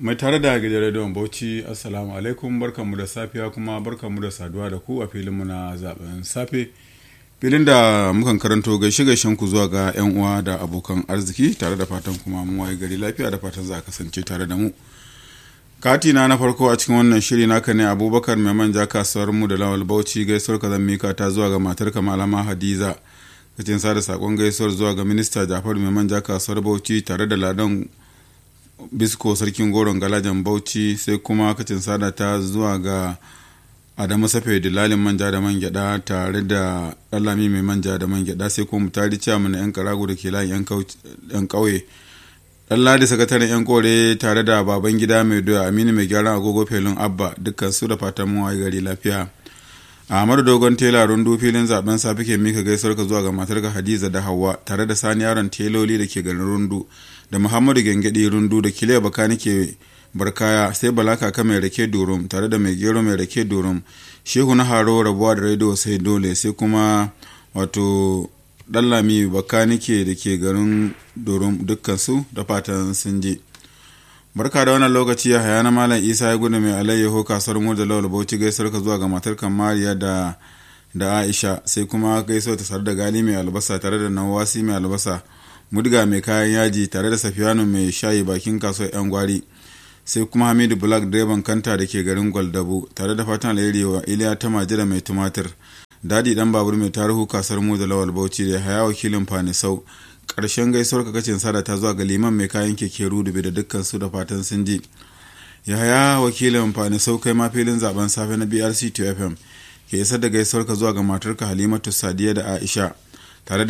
mai tare da gidan rediyon bauchi assalamu alaikum barkanmu da safiya kuma barkanmu da saduwa da ku a filinmu na zaben safe filin da mukan karanto gaishe gaishen ku zuwa ga yan uwa da abokan arziki tare da fatan kuma mun waye gari lafiya da fatan za a kasance tare da mu katina na farko a cikin wannan shiri naka ne abubakar mai manja kasuwar mu da lawal bauchi gaisuwar ka zan mika ta zuwa ga matar malama hadiza kacin sada sakon gaisuwar zuwa ga minista jafar mai manja kasuwar bauchi tare da ladan bisko sarkin goron galajan bauchi sai kuma kacin sada ta zuwa ga adamu safe dilalin manja da man gyada tare da dalami mai manja da man gyada sai kuma tari ciyamu na yan karago da ke layin yan kauye dan ladi sakataren yan kore tare da baban gida mai doya aminu mai gyaran agogo felin abba dukkan su da fatan mu waye gari lafiya ahmadu dogon tela rundu filin zaben safi ke mika gaisuwar ka zuwa ga matarka hadiza da hawa tare da sani yaron teloli da ke garin rundu da muhammadu gengedi rundu da kile bakani ke barkaya sai balaka ka mai rake durum tare da mai gero mai rake durum shehu na haro rabuwa da rediyo sai dole sai kuma wato dallami bakanike da ke garin durum dukkansu da fatan sun je barka da wannan lokaci ya haya na malam isa ya gudu mai alayyaho kasuwar mu da lawal bauchi gaisuwar ka zuwa ga matar mariya da da aisha sai kuma gaisuwa ta tare da gali mai albasa tare da nawasi mai albasa mudga mai kayan yaji tare da safiyanu mai shayi bakin kasuwar yan gwari sai kuma hamidu black direban kanta da ke garin gwaldabu tare da fatan alheri wa iliya ta majira mai tumatir dadi dan babur mai tarihu kasar mu da lawal bauchi da haya wakilin fanisau karshen gaisuwar kakacin sada ta zuwa ga liman mai kayan keke rudube da dukkan su da fatan sun ji yahaya wakilin fanisau kai ma filin zaben safe na brc 2 fm ke isar da gaisuwar ka zuwa ga matarka halimatu sadiya da aisha tare da